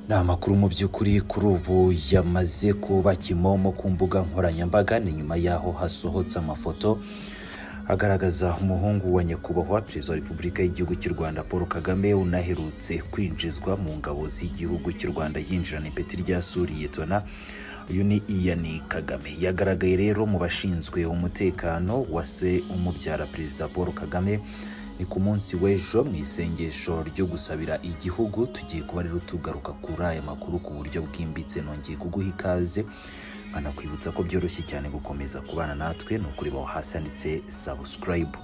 nta makuru mu by'ukuri kuri ubu yamaze kuba kimomo ku mbuga nkoranyambaga ni nyuma y'aho hasohotse amafoto agaragaza umuhungu wa nyakubahwa perezida wa repubulika y'igihugu cy'u rwanda paul kagame unaherutse kwinjizwa mu ngabo z'igihugu cy'u rwanda yinjirana ipeti rya suriye tona uyu ni iyani kagame yagaragaye rero mu bashinzwe umutekano wa se umubyara perezida paul kagame ni ku munsi w'ejo mu isengesho ryo gusabira igihugu tugiye kuba rero tugaruka kuri aya makuru ku buryo bwimbitse nongeye kuguha ikaze nkanakwibutsa ko byoroshye cyane gukomeza kubana natwe ni ukureba aho hasi handitse sabusikarayibu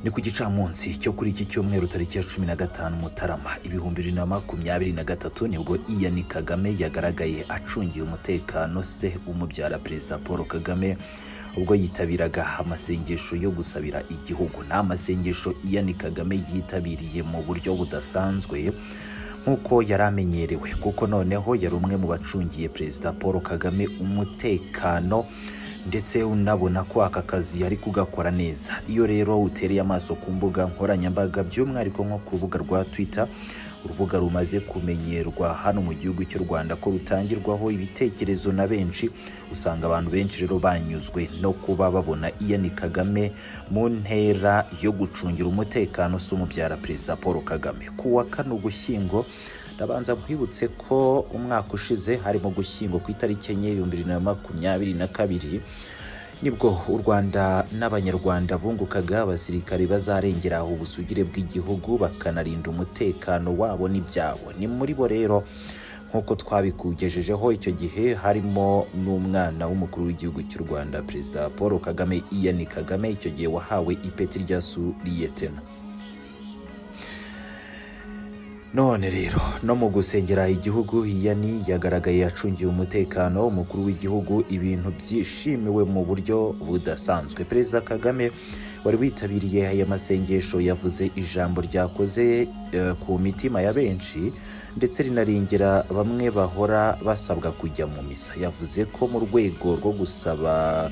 ni ku gicamunsi cyo kuri iki cyumweru tariki ya cumi na gatanu mutarama ibihumbi bibiri na makumyabiri na gatatu nibwo iyani kagame yagaragaye acungiye umutekano se umubyara perezida paul kagame ubwo yitabiraga amasengesho yo gusabira igihugu ni amasengesho iyani kagame yitabiriye mu buryo budasanzwe nk'uko yari amenyerewe kuko noneho yari umwe mu bacungiye perezida paul kagame umutekano ndetse unabona ko aka kazi yari kugakora neza iyo rero utereye amaso ku mbuga nkoranyambaga by'umwihariko nko ku rubuga rwa twitter urubuga rumaze kumenyerwa hano mu gihugu cy'u rwanda ko rutangirwaho ibitekerezo na benshi usanga abantu benshi rero banyuzwe no kuba babona iyani kagame mu ntera yo gucungira umutekano se umubyara perezida paul kagame ku wa kane ugushyingo ndabanza nkwibutse ko umwaka ushize harimo gushyingo ku itariki enye ibihumbi bibiri na makumyabiri na kabiri nibwo u rwanda n'abanyarwanda bungukaga abasirikare bazarengera ubusugire bw'igihugu bakanarinda umutekano wabo n'ibyabo ni muri bo rero nk'uko twabikugejejeho icyo gihe harimo n'umwana w'umukuru w'igihugu cy'u rwanda perezida paul kagame iyani kagame icyo gihe wahawe ipeti rya suriyetena none rero no mu gusengera igihugu yani yagaragaye acungiye umutekano umukuru w'igihugu ibintu byishimiwe mu buryo budasanzwe perezida kagame wari witabiriye aya masengesho yavuze ijambo ryakoze ku mitima ya benshi ndetse rinarengera bamwe bahora basabwa kujya mu misa yavuze ko mu rwego rwo gusaba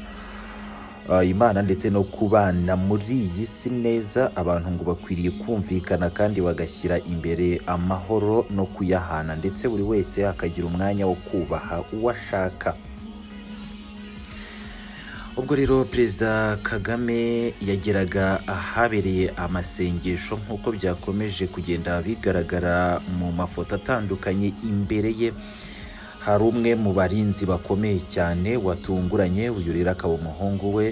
imana ndetse no kubana muri iyi si neza abantu ngo bakwiriye kumvikana kandi bagashyira imbere amahoro no kuyahana ndetse buri wese akagira umwanya wo kubaha uwo ashaka ubwo rero perezida kagame yageraga ahabereye amasengesho nk'uko byakomeje kugenda bigaragara mu mafoto atandukanye imbere ye hari umwe mu barinzi bakomeye cyane watunguranye uyu rero akaba umuhungu we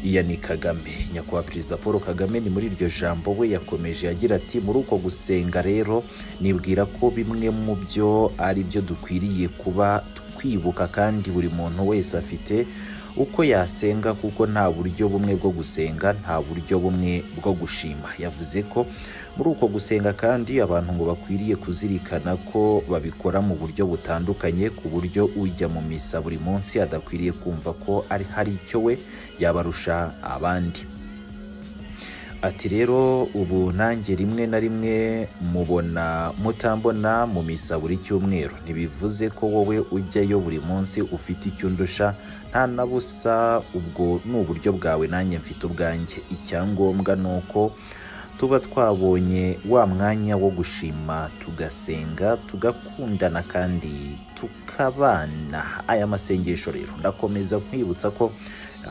iyani kagame nyakubahwa perezida paul kagame ni muri iryo jambo we yakomeje agira ati muri uko gusenga rero nibwira ko bimwe mu byo ari byo dukwiriye kuba twibuka kandi buri muntu wese afite uko yasenga kuko nta buryo bumwe bwo gusenga nta buryo bumwe bwo gushima yavuze ko muri uko gusenga kandi abantu ngo bakwiriye kuzirikana ko babikora mu buryo butandukanye ku buryo ujya mu misa buri munsi adakwiriye kumva ko ari hari icyo we yabarusha abandi ati rero ubu nanjye rimwe na rimwe mubona mutambona mu misa buri cyumweru ntibivuze ko wowe ujyayo buri munsi ufite icyo undusha nta na busa ubwo ni uburyo bwawe nanjye mfite ubwanjye icyangombwa ni uko tuba twabonye wa mwanya wo gushima tugasenga tugakundana kandi tukabana aya masengesho rero ndakomeza nkwibutsa ko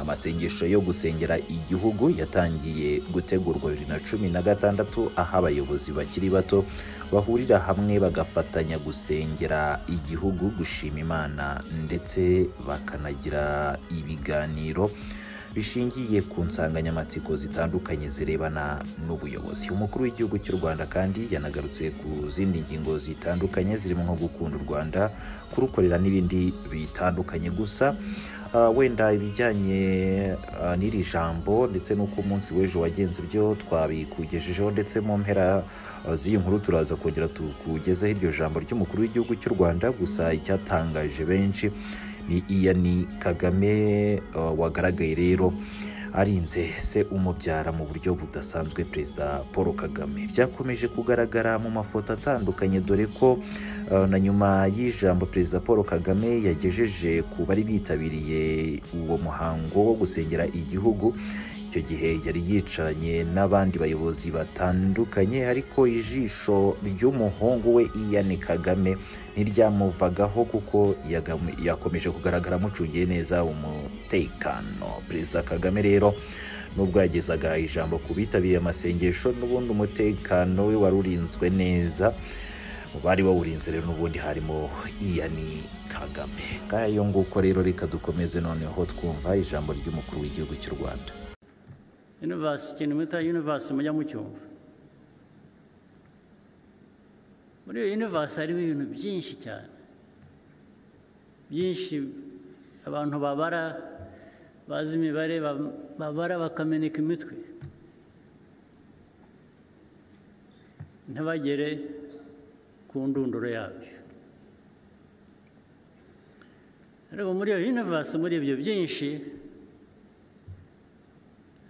amasengesho yo gusengera igihugu yatangiye gutegurwa bibiri na cumi na gatandatu aho abayobozi bakiri bato bahurira hamwe bagafatanya gusengera igihugu gushima imana ndetse bakanagira ibiganiro bishingiye ku nsanganyamatsiko zitandukanye zirebana n'ubuyobozi umukuru w'igihugu cy'u rwanda kandi yanagarutse ku zindi ngingo zitandukanye zirimo nko gukunda u rwanda kurukorera n'ibindi bitandukanye gusa wenda ibijyanye n'iri jambo ndetse n'uko umunsi w'ejo wagenze byo twabikugejejeho ndetse mu mpera z'iyi nkuru turaza kongera tukugezeho iryo jambo ry'umukuru w'igihugu cy'u rwanda gusa icyatangaje benshi ni iyani kagame wagaragaye rero arinze se umubyara mu buryo budasanzwe perezida paul kagame byakomeje kugaragara mu mafoto atandukanye dore ko na nyuma y'ijambo perezida paul kagame yagejeje ku bari bitabiriye uwo muhango wo gusengera igihugu icyo gihe yari yicaranye n'abandi bayobozi batandukanye ariko ijisho ry'umuhungu we Ian Kagame ntiryamuvagaho kuko yagam- yakomeje kugaragara amucungiye neza umutekano perezida Kagame rero nubwo yagezaga ijambo ku bitabiriye amasengesho n'ubundi umutekano we wari urinzwe neza mu bari bawurinze rero n'ubundi harimo Ian Kagame ngayo nguko rero reka dukomeze noneho twumva ijambo ry'umukuru w'igihugu cy'u Rwanda yunivasi ikintu mwita yunivasi mujya mucyumva muri iyo yunivasi harimo ibintu byinshi cyane byinshi abantu babara bazi imibare ba- babara bakameneka imitwe ntibagere ku ndunduro yabyo ariko muri iyo yunivasi muri ibyo byinshi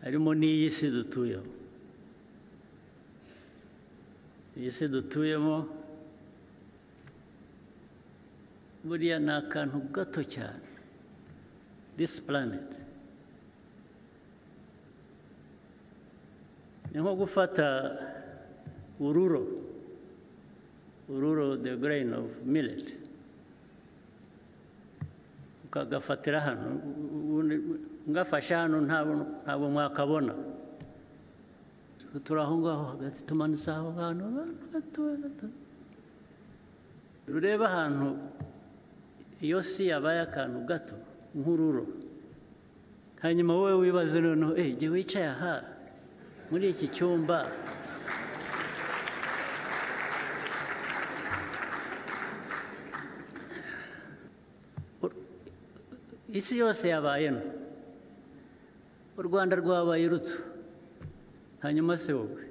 harimo n'iyi si dutuyemo iyi si dutuyemo buriya ni akantu gato cyane disi puraneti ni nko gufata ururo ururo de grain of millet ukagafatira hano ngafashe hano ntabwo ntabwo mwakabona turi aho ngaho hagati tumanitse aho hantu abantu batoya batoya. rurebe ahantu iyo si yabaye akantu gato nk'ururo hanyuma wowe wibaze noneho eee igihe wicaye aha muri iki cyumba isi yose yabaye nto u rwanda rwabaye ruto hanyuma se wowe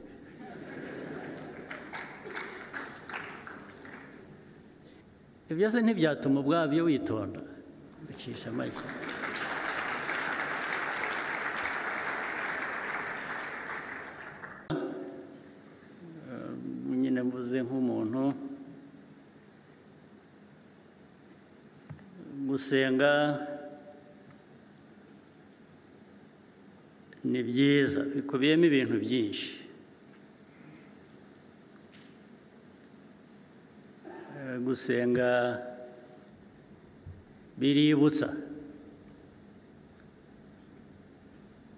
ibyo se ntibyatuma ubwabyo witonda ucisha amashyi Eh, nyine mvuze nk'umuntu gusenga ni byiza bikubiyemo ibintu byinshi Eh, gusenga biributsa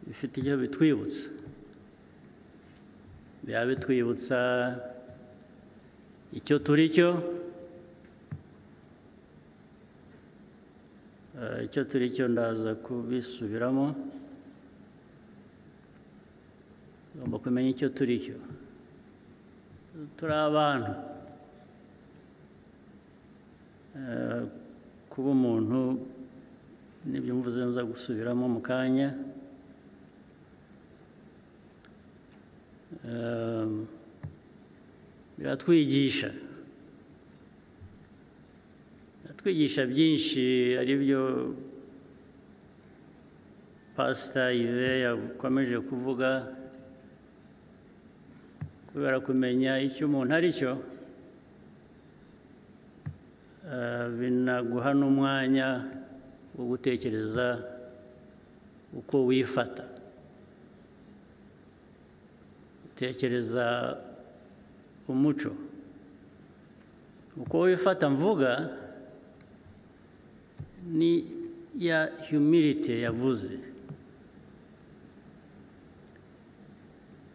bifite icyo bitwibutsa biba bitwibutsa icyo turi cyo Eh, icyo turi cyo ndaza kubisubiramo tugomba kumenya icyo turi cyo turi abantu Eh, kuba umuntu nibyo mvuze nza gusubiramo mu kanya Eh, biratwigisha biratwigisha byinshi ari byo pasita ive yakomeje kuvuga kubera kumenya icyo umuntu ari cyo eh, binaguha n'umwanya wo gutekereza uko wifata utekereza umuco uko wifata mvuga ni ya humility yavuze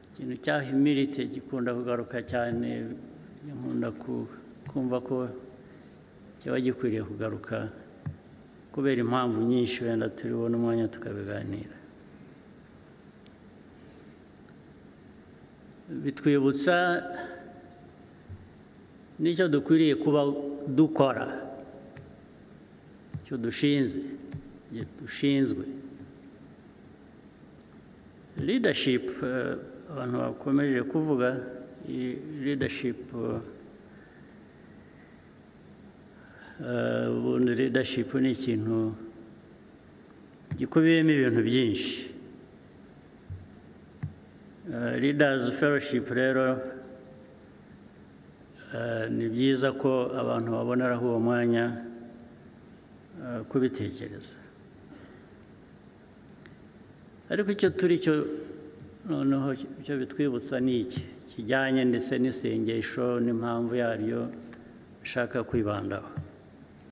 ikintu cya humility gikunda kugaruka cyane nkunda ku- kumva ko kiba gikwiriye kugaruka kubera impamvu nyinshi wenda turi bubone umwanya tukabiganira bitwibutsa n'icyo dukwiriye kuba dukora icyo dushinze icyo dushinzwe leadership eh, abantu bakomeje kuvuga iyi leadership eh, ubundi leadership ni ikintu gikubiyemo ibintu byinshi Eh, leaders fellowship rero eh, ni byiza ko abantu baboneraho uwo mwanya eh, kubitekereza ariko icyo turi cyo noneho icyo bitwibutsa ni iki kijyanye ndetse n'isengesho n'impamvu yaryo nshaka kwibandaho